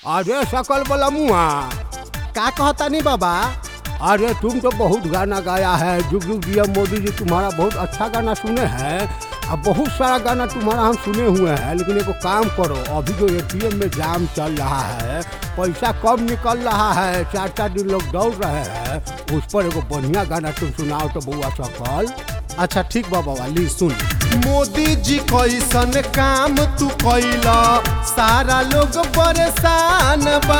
अरे सकल वाला मुआ का कहतानी बाबा अरे तुम तो बहुत गाना गाया है जुग जुग जिया मोदी जी तुम्हारा बहुत अच्छा गाना सुने हैं अब बहुत सारा गाना तुम्हारा हम सुने हुए हैं लेकिन एगो काम करो अभी जो एटीएम में जाम चल रहा है पैसा कम निकल रहा है चार चार दिन लोग दौड़ रहे हैं उस पर एगो बढ़िया गाना तुम सुनाओ तो बउआ सकल अच्छा ठीक बा बाबा ली सुन मोदी जी कैसन काम तू कैला सारा लोग परेशान बा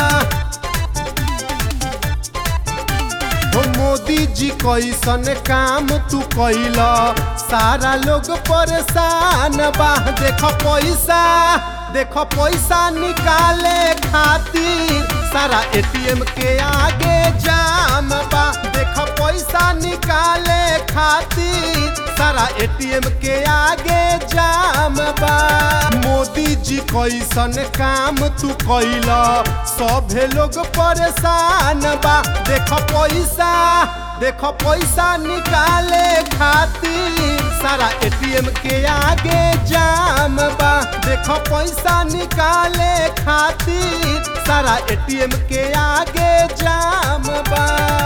हो मोदी जी कैसन काम तू कैला सारा लोग परेशान बा देख पैसा देख पैसा निकाले खातिर सारा एटीएम के आगे जाम बा देख पैसा निकाले खातिर सारा एटीएम के आगे जाम बा मोदी जी कैसन काम तू कैला सभे लोग परेशान बा देख पैसा देख पैसा निकाले खातिर सारा एटीएम के आगे जाम बा देख पैसा निकाले खातिर सारा एटीएम के आगे जाम बा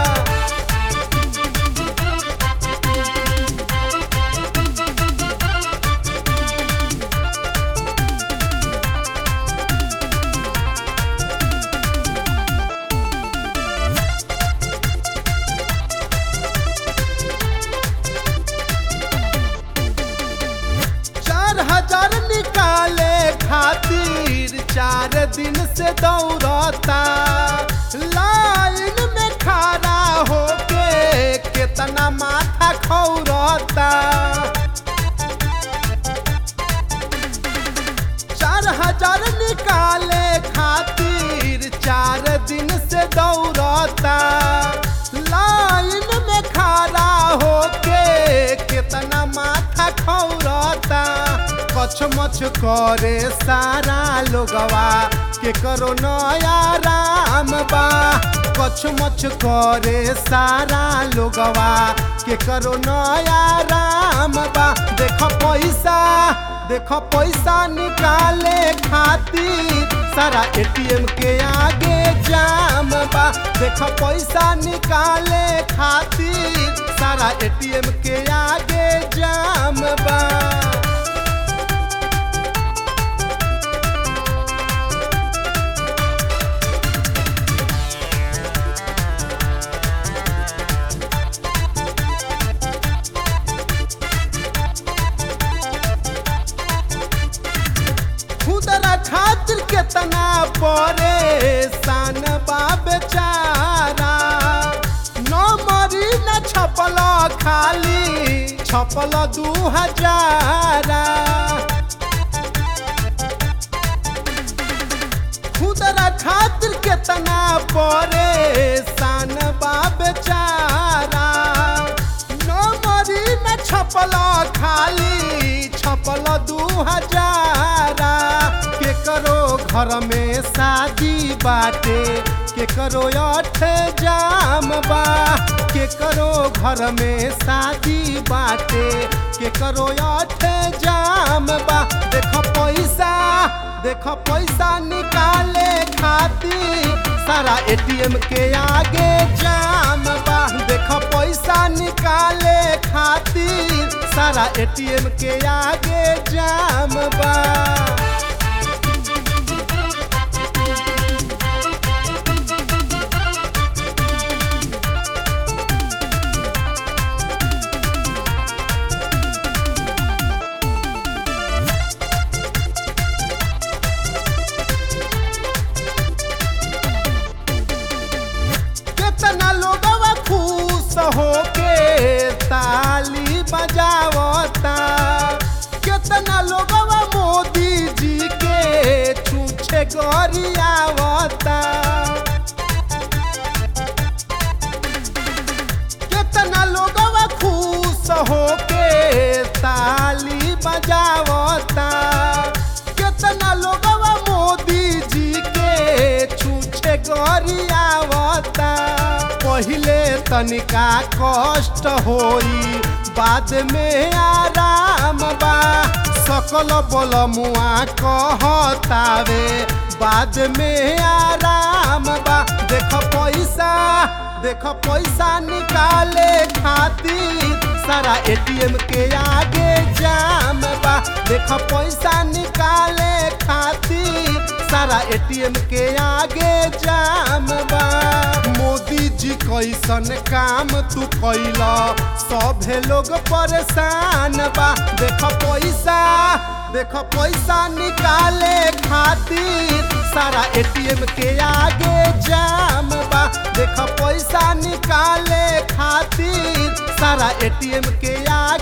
चार हजार निकाले खातिर चार दिन से दौड़ता लाइन में खड़ा होके कितना माथा खौरता चार हजार निकाले खातिर चार दिन से दौड़ता लाइन में खड़ा होके कितना माथा खौरता कछ मछ करे सारा लोगवा के करो नया राम बा कछ मछ करे सारा लोगवा के करो नया राम बा देख पैसा देख पैसा निकाले खातिर सारा एटीएम के आगे जाम बा देख पैसा निकाले खातिर सारा एटीएम के आगे जाम बा खुदरा खातिर केतना परेशान बा बेचारा न मरी न छपल खाली छपल दू हजारा खुदरा खातिर केतना परेशान बा बेचारा न मरी न छपल खाली छपल दू हजारा के करो घर में शादी बाटे के करो अठ जाम बा के करो घर में शादी बाटे के करो अठ जाम बा देख पैसा देख पैसा निकाले खातिर सारा एटीएम के आगे जाम बा देख पैसा निकाले खातिर सारा एटीएम के आगे जाम बा कितना लोगवा खुश होके ताली बजावता कितना लोगवा मोदी जी के छूछे गरियावता कितना लोगवा खुश होके ताली बजावता कितना लोगवा मोदी जी के छूछे गरियावता पहिले तनिका कष्ट होई बाद में आराम बा सकल बल मुआ कहतावे बाद में आराम बा देख पैसा देख पैसा निकाले खातिर सारा एटीएम के आगे जाम बा देख पैसा निकाले खातिर सारा एटीएम के आगे जाम बा मोदी जी कैसन काम तू कैला सभे लोग परेशान बा देख पैसा देख पैसा निकाले खातिर सारा एटीएम के आगे जाम बा देख पैसा निकाले खातिर सारा एटीएम के आगे